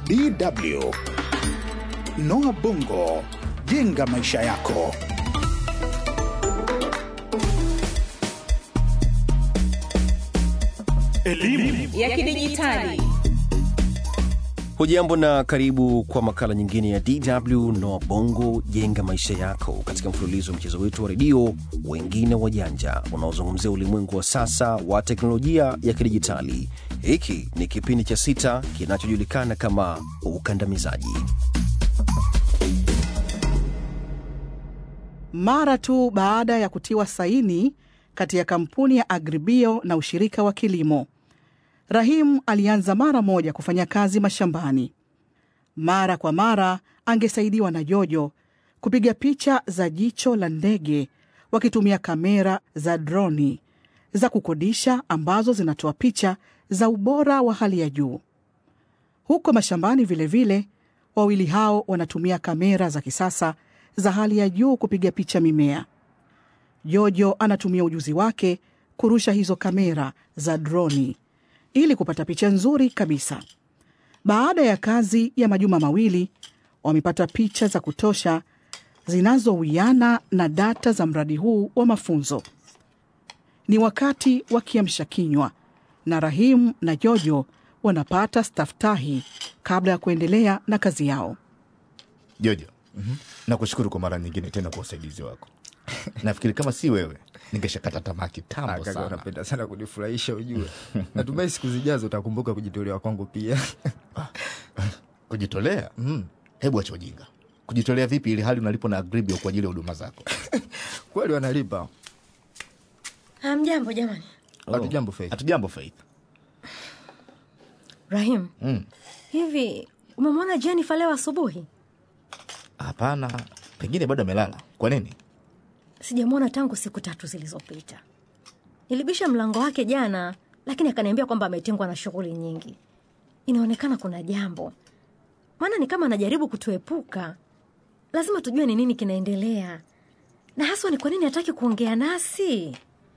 DW. Noah Bongo, jenga maisha yako. Elimu ya kidijitali. Hujambo na karibu kwa makala nyingine ya DW Noa Bongo jenga maisha yako, katika mfululizo wa mchezo wetu wa redio wengine wajanja unaozungumzia ulimwengu wa sasa wa teknolojia ya kidijitali. Hiki ni kipindi cha sita kinachojulikana kama ukandamizaji. Mara tu baada ya kutiwa saini kati ya kampuni ya Agribio na ushirika wa kilimo, Rahim alianza mara moja kufanya kazi mashambani. Mara kwa mara angesaidiwa na Jojo kupiga picha za jicho la ndege wakitumia kamera za droni za kukodisha ambazo zinatoa picha za ubora wa hali ya juu. Huko mashambani vilevile vile, wawili hao wanatumia kamera za kisasa za hali ya juu kupiga picha mimea. Jojo anatumia ujuzi wake kurusha hizo kamera za droni ili kupata picha nzuri kabisa. Baada ya kazi ya majuma mawili, wamepata picha za kutosha zinazowiana na data za mradi huu wa mafunzo. Ni wakati wa kiamsha kinywa na Rahimu na Jojo wanapata staftahi kabla ya kuendelea na kazi yao. Jojo, nakushukuru kwa mara nyingine tena kwa usaidizi wako. Nafikiri kama si wewe ningeshakata tamaa kitambo Kaka, sana. unapenda sana kunifurahisha ujue. Natumai siku zijazo utakumbuka kujitolea kwangu pia. Kujitolea? Hebu acha ujinga. Kujitolea vipi ili hali unalipwa na Agribio kwa ajili ya huduma zako? Kweli wanalipa. Hamjambo jamani. Hatujambo Faith. Hatujambo Faith. Rahim, Mm. hivi umemwona Jennifer leo asubuhi? Hapana, pengine bado amelala. Kwa nini? Sijamwona tangu siku tatu zilizopita. Nilibisha mlango wake jana, lakini akaniambia kwamba ametengwa na shughuli nyingi. Inaonekana kuna jambo, maana ni kama anajaribu kutuepuka. Lazima tujue ni nini kinaendelea, na haswa ni kwa nini hataki kuongea nasi.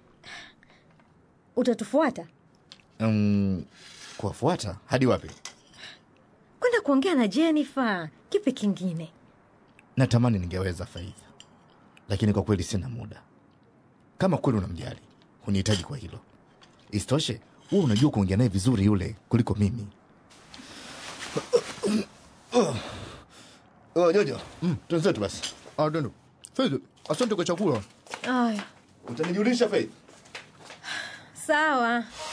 Utatufuata Mm, kuwafuata hadi wapi? kwenda kuongea na Jennifer. Kipi kingine? Natamani ningeweza Faith, lakini kwa kweli sina muda. Kama kweli unamjali, hunihitaji kwa hilo. Isitoshe, wewe unajua kuongea naye vizuri yule kuliko mimi. Oh, Jojo, mm. Tuenzetu basi. Ah, ndio. Faith, asante kwa chakula. Aya, Utanijulisha Faith? sawa.